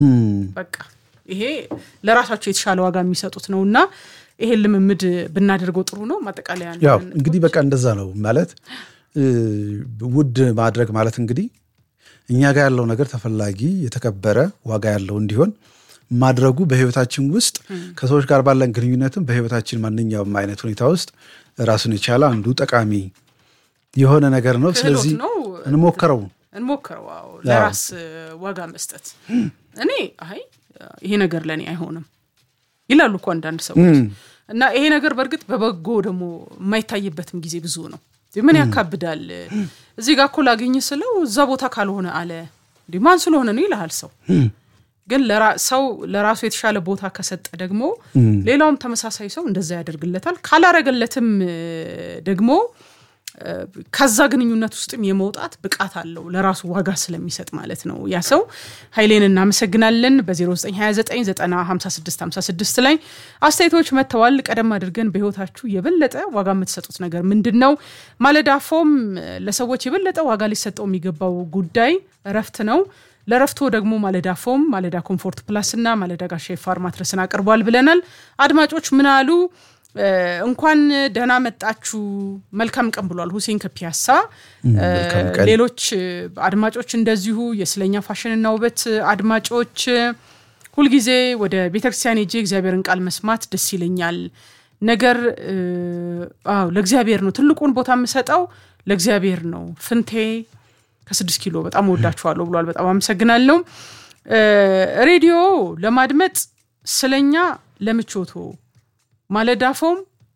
በቃ ይሄ ለራሳቸው የተሻለ ዋጋ የሚሰጡት ነው እና ይሄን ልምምድ ብናደርገው ጥሩ ነው። ማጠቃለያ ያው እንግዲህ በቃ እንደዛ ነው ማለት ውድ ማድረግ ማለት እንግዲህ እኛ ጋር ያለው ነገር ተፈላጊ የተከበረ ዋጋ ያለው እንዲሆን ማድረጉ በህይወታችን ውስጥ ከሰዎች ጋር ባለን ግንኙነትም በህይወታችን ማንኛውም አይነት ሁኔታ ውስጥ ራሱን የቻለ አንዱ ጠቃሚ የሆነ ነገር ነው። ስለዚህ ነው እንሞክረው እንሞክረው። አዎ ለራስ ዋጋ መስጠት እኔ አይ ይሄ ነገር ለእኔ አይሆንም ይላሉ እኮ አንዳንድ ሰዎች እና ይሄ ነገር በእርግጥ በበጎ ደግሞ የማይታይበትም ጊዜ ብዙ ነው። ምን ያካብዳል? እዚህ ጋር እኮ ላገኝ ስለው እዛ ቦታ ካልሆነ አለ እንዲህ ማን ስለሆነ ነው ይልሃል ሰው ግን ሰው ለራሱ የተሻለ ቦታ ከሰጠ ደግሞ ሌላውም ተመሳሳይ ሰው እንደዛ ያደርግለታል። ካላረገለትም ደግሞ ከዛ ግንኙነት ውስጥም የመውጣት ብቃት አለው ለራሱ ዋጋ ስለሚሰጥ ማለት ነው። ያ ሰው ኃይሌን እናመሰግናለን። በ0929905656 ላይ አስተያየቶች መጥተዋል። ቀደም አድርገን በህይወታችሁ የበለጠ ዋጋ የምትሰጡት ነገር ምንድን ነው? ማለዳ ፎም ለሰዎች የበለጠ ዋጋ ሊሰጠው የሚገባው ጉዳይ እረፍት ነው። ለረፍቶ ደግሞ ማለዳ ፎም፣ ማለዳ ኮምፎርት ፕላስ እና ማለዳ ጋሻ የፋር ማትረስን አቅርቧል ብለናል። አድማጮች ምን አሉ? እንኳን ደህና መጣችሁ መልካም ቀን ብሏል ሁሴን ከፒያሳ። ሌሎች አድማጮች እንደዚሁ የስለኛ ፋሽንና ውበት አድማጮች ሁልጊዜ ወደ ቤተክርስቲያን ሄጄ እግዚአብሔርን ቃል መስማት ደስ ይለኛል። ነገር አዎ ለእግዚአብሔር ነው ትልቁን ቦታ የምሰጠው ለእግዚአብሔር ነው። ፍንቴ ከስድስት ኪሎ በጣም ወዳችኋለሁ ብሏል። በጣም አመሰግናለሁ። ሬዲዮ ለማድመጥ ስለኛ ለምቾቶ ማለዳፎም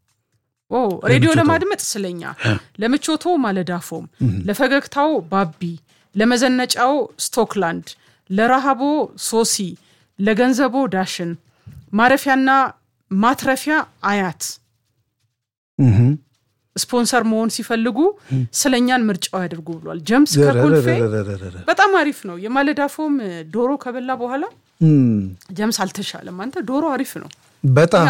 ሬዲዮ ለማድመጥ ስለኛ ለምቾቶ ማለዳፎም፣ ለፈገግታው ባቢ፣ ለመዘነጫው ስቶክላንድ፣ ለረሃቦ ሶሲ፣ ለገንዘቦ ዳሽን፣ ማረፊያና ማትረፊያ አያት ስፖንሰር መሆን ሲፈልጉ ስለኛን ምርጫው ያድርጉ ብሏል። ጀምስ ከኮልፌ በጣም አሪፍ ነው። የማለዳፎም ዶሮ ከበላ በኋላ ጀምስ አልተሻለም። አንተ ዶሮ አሪፍ ነው በጣም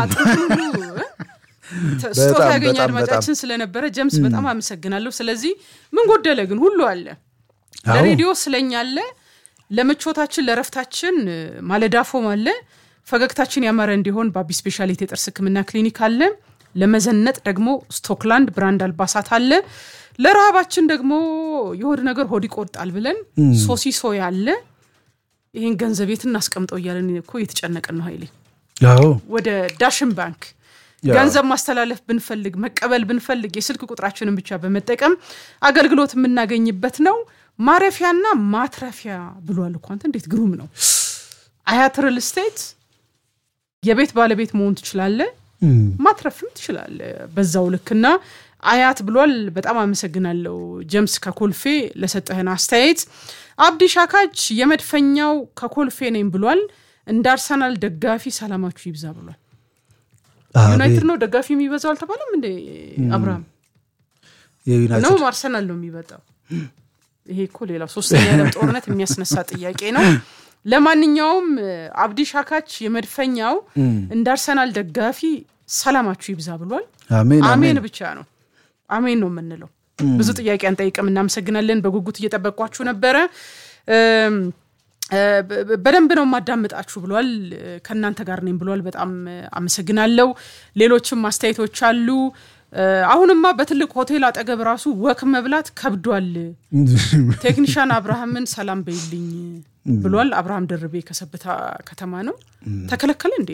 ስጦታ ያገኘ አድማጫችን ስለነበረ ጀምስ በጣም አመሰግናለሁ። ስለዚህ ምን ጎደለ ግን ሁሉ አለ። ለሬዲዮ ስለኛ አለ፣ ለምቾታችን ለረፍታችን ማለዳፎም አለ፣ ፈገግታችን ያማረ እንዲሆን በአቢ ስፔሻሊቲ የጥርስ ሕክምና ክሊኒክ አለ፣ ለመዘነጥ ደግሞ ስቶክላንድ ብራንድ አልባሳት አለ፣ ለረሃባችን ደግሞ የሆድ ነገር ሆድ ይቆርጣል ብለን ሶሲሶ ያለ። ይህን ገንዘብ የት እናስቀምጠው እያለን እኮ እየተጨነቅን ነው ኃይሌ ወደ ዳሽን ባንክ ገንዘብ ማስተላለፍ ብንፈልግ መቀበል ብንፈልግ የስልክ ቁጥራችንን ብቻ በመጠቀም አገልግሎት የምናገኝበት ነው። ማረፊያና ማትረፊያ ብሏል እኮ አንተ እንዴት ግሩም ነው። አያት ሪል ስቴት የቤት ባለቤት መሆን ትችላለህ፣ ማትረፍም ትችላለህ በዛው ልክና አያት ብሏል። በጣም አመሰግናለሁ ጀምስ ከኮልፌ ለሰጠህን አስተያየት። አብዲ ሻካች የመድፈኛው ከኮልፌ ነኝ ብሏል። እንደ አርሰናል ደጋፊ ሰላማችሁ ይብዛ ብሏል። ዩናይትድ ነው ደጋፊ የሚበዛው አልተባለም እንደ አብርሃም ነው አርሰናል ነው የሚበጣው። ይሄ እኮ ሌላው ሶስተኛ የዓለም ጦርነት የሚያስነሳ ጥያቄ ነው። ለማንኛውም አብዲ ሻካች የመድፈኛው እንደ አርሰናል ደጋፊ ሰላማችሁ ይብዛ ብሏል። አሜን ብቻ ነው አሜን ነው የምንለው። ብዙ ጥያቄ አንጠይቅም። እናመሰግናለን። በጉጉት እየጠበቋችሁ ነበረ። በደንብ ነው የማዳምጣችሁ ብሏል። ከእናንተ ጋር ነኝ ብሏል። በጣም አመሰግናለሁ። ሌሎችም አስተያየቶች አሉ። አሁንማ በትልቅ ሆቴል አጠገብ ራሱ ወክ መብላት ከብዷል። ቴክኒሻን አብርሃምን ሰላም በይልኝ ብሏል። አብርሃም ደርቤ ከሰብታ ከተማ ነው። ተከለከለ እንዴ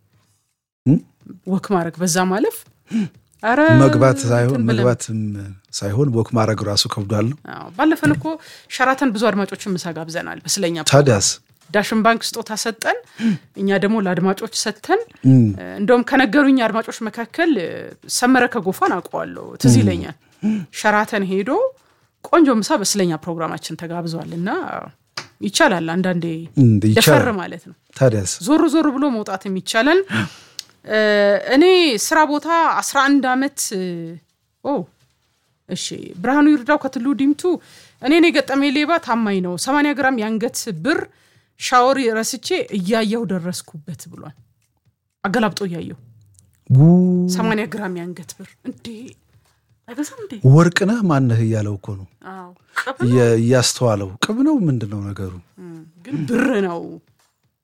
ወክ ማድረግ በዛ ማለፍ መግባት ሳይሆን መግባትም ሳይሆን ወክ ማድረግ ራሱ ከብዷል ነው። ባለፈን እኮ ሸራተን ብዙ አድማጮችን ምሳ ጋብዘናል። በስለኛ ታዲያስ ዳሽን ባንክ ስጦታ ሰጠን፣ እኛ ደግሞ ለአድማጮች ሰጥተን፣ እንደውም ከነገሩኝ አድማጮች መካከል ሰመረ ከጎፋን አውቀዋለሁ፣ ትዝ ይለኛል። ሸራተን ሄዶ ቆንጆ ምሳ በስለኛ ፕሮግራማችን ተጋብዟል እና ይቻላል አንዳንዴ ደፈር ማለት ነው። ታዲያስ ዞር ዞር ብሎ መውጣትም ይቻላል። እኔ ስራ ቦታ 11 ዓመት እሺ፣ ብርሃኑ ይርዳው ከትሉ ዲምቱ እኔን የገጠመኝ ሌባ ታማኝ ነው። 80 ግራም የአንገት ብር ሻወር ረስቼ እያየሁ ደረስኩበት ብሏል። አገላብጦ እያየሁ 80 ግራም የአንገት ብር እንዴ አይገዛም እንዴ? ወርቅ ነህ ማነህ እያለው እኮ ነው እያስተዋለው። ቅብ ነው ምንድን ነው ነገሩ? ግን ብር ነው